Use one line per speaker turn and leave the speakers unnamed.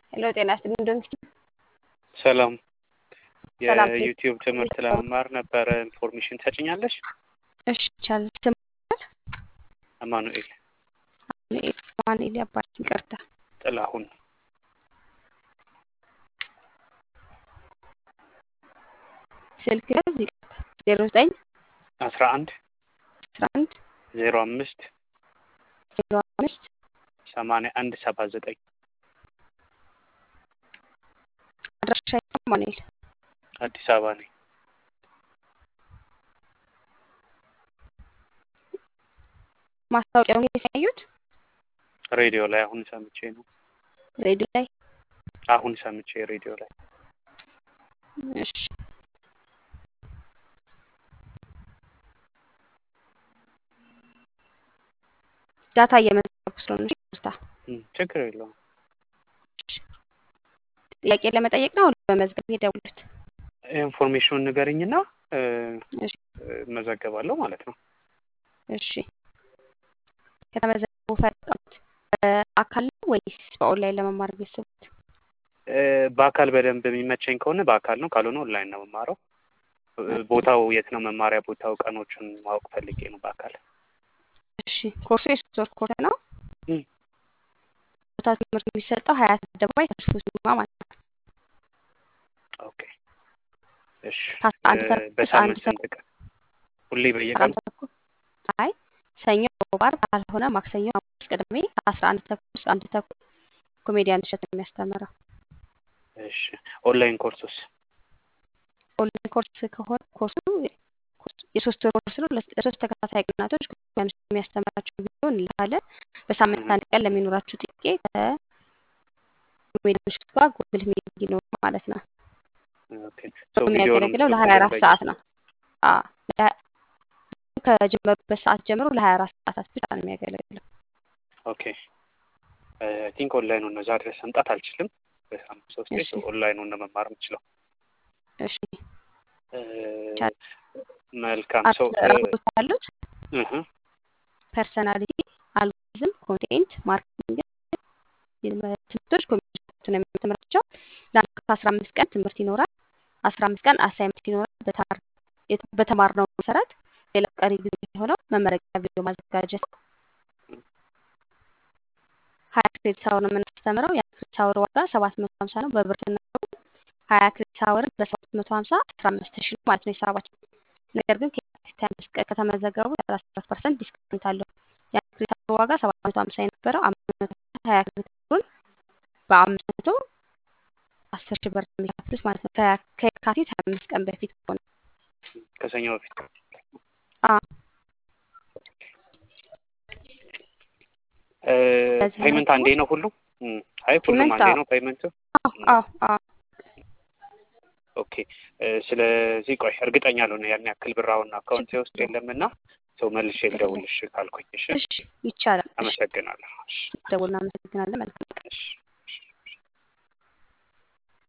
ሄሎ ጤና ይስጥልኝ ዶንኪ
ሰላም
ሰላም።
የዩቲዩብ ትምህርት ለመማር ነበረ ኢንፎርሜሽን ትሰጭኛለሽ?
እሺ ይቻላል። ስም
አማኑኤል
ማንኤል አባት ይቅርታ።
ጥላሁን
ስልክ ያዝ ይቅርታ። ዜሮ ዘጠኝ
አስራ አንድ
አስራ አንድ
ዜሮ አምስት
ዜሮ አምስት
ሰማንያ አንድ ሰባ ዘጠኝ
አድራሻ ማንኤል
አዲስ አበባ ነኝ።
ማስታወቂያውን ያሳዩት
ሬዲዮ ላይ አሁን ሰምቼ ነው።
ሬዲዮ ላይ
አሁን ሰምቼ ሬዲዮ ላይ
እሺ ዳታ እየመዘገቡ ስለሆነ እሺ፣ ይቅርታ።
እም፣ ችግር የለውም።
ጥያቄ ለመጠየቅ ነው በመዝገብ የደውሉት።
ኢንፎርሜሽኑን ንገርኝና እ፣
እሺ
እመዘገባለሁ ማለት ነው።
እሺ ከተመዘገቡ ፈጠኑት በአካል ነው ወይስ በኦንላይን ለመማር ቤተሰቡት?
እ፣ በአካል በደንብ የሚመቸኝ ከሆነ በአካል ነው፣ ካልሆነ ኦንላይን ነው የምማረው። እ፣ ቦታው የት ነው? መማሪያ ቦታው ቀኖቹን ማወቅ ፈልጌ ነው በአካል
እሺ ኮርሱ የሶስት ወር ኮርስ ነው።
እም፣
ቦታ ትምህርት የሚሰጠው ሀያት አደባባይ ተስፎ ሲማ ማለት ነው።
ኦኬ እሺ።
ከአስራ አንድ
እ፣
ተኩል እስከ አንድ
በሳምንት
ተኩል
ስንት ቀን? ሁሌ በየቀኑ?
አስራ አንድ ተኩል አይ ሰኞ፣ ሮብ፣ ዓርብ ካልሆነ ማክሰኞ፣ ሐሙስ፣ ቅዳሜ ከአስራ አንድ ተኩል እስከ አንድ ተኩል ኮሜዲያን እሸት ነው የሚያስተምረው።
እሺ። ኦንላይን ኮርሱስ?
ኦንላይን ኮርስ ከሆነ ኮርሱ ኮርሱ የሶስት ወር ኮርስ ነው። ለስ- ለሶስት ተከታታይ ቀናቶች ኮሜዲያን እሸት የሚያስተምራችሁ ቪዲዮ እንልካለን። በሳምንት
እም፣
አንድ ቀን ለሚኖራችሁ ጥያቄ ከኮሜዲያን እሸት ጋር ጉግል ሚቲንግ ይኖር ማለት ነው።
ኦኬ ሶ ቪዲዮንም
የሚያገለግለው ለሀያ አራት
በየ
ሰዓት ነው። አዎ ለ- ከጀመሩበት ሰዓት ጀምሮ ለሀያ አራት ሰዓታት ብቻ ነው የሚያገለግለው።
ኦኬ አይ ቲንክ ኦንላይኑን ነው። እዛ ድረስ መምጣት አልችልም። በሳምንት ሶስቴ
እሺ
ኦንላይኑን ነው መማር የምችለው።
እሺ
እ፣
ይቻላል።
መልካም
አራት
ሰው
ራቦች አሉት።
እህ
ፐርሰናሊቲ፣ አልጎሪዝም፣ ኮንቴንት ማርኬቲንግ ትምህርቶች ኮሚሽን ነው የሚያስተምራቸው። ለአንድ ከአስራ አምስት ቀን ትምህርት ይኖራል። አስራ አምስት ቀን አሳይመንት ይኖራል። በተማር- የት- በተማርነው መሰረት ሌላው ቀሪ ጊዜ የሆነው መመረቂያ ቪዲዮ ማዘጋጀት ነው። ሀያ ክሬዲት አወር ነው የምናስተምረው። የአንድ ክሬዲት አወር ዋጋ ሰባት መቶ ሀምሳ ነው። በብር ስናየው ሀያ ክሬዲት አወርን በሰባት መቶ ሀምሳ አስራ አምስት ሺህ ነው ማለት ነው ሂሳባችን። ነገር ግን ከየካቲት ሃያ አምስት ቀን ከተመዘገቡ ሰላሳ አራት ፐርሰንት ዲስካውንት አለው። የአንድ ክሬዲት አወር ዋጋ ሰባት መቶ ሀምሳ የነበረው አምስት መቶ ሀያ ክሬዲት አወሩን በአምስት መቶ አስር ሺህ ብር ነው የሚከፍሉት ማለት ነው። ከያ- ከየካቲት ሀያ አምስት ቀን በፊት ከሆነ
ከሰኞ በፊት
አ
እ፣
በዚህ
ፔመንት አንዴ
መዝገቦች
ነው ሁሉም? እም፣ አይ ሁሉም
ፔመንት
አንዴ
አዎ
ነው ፔመንቱ?
አዎ
እም፣
አዎ አዎ
ኦኬ እ፣ ስለዚህ ቆይ እርግጠኛ ልሆን ያን ያክል ብር አሁን አካውንቴ
ችግር
ውስጥ
የለውም
የለምና ሰው መልሼ
ችግር የለም።
ልደውልሽ ካልኩኝ። እሺ
እሺ ይቻላል። እሺ
አመሰግናለሁ። እሺ
ደውልና አመሰግናለን። መልካም ቀን።
እሺ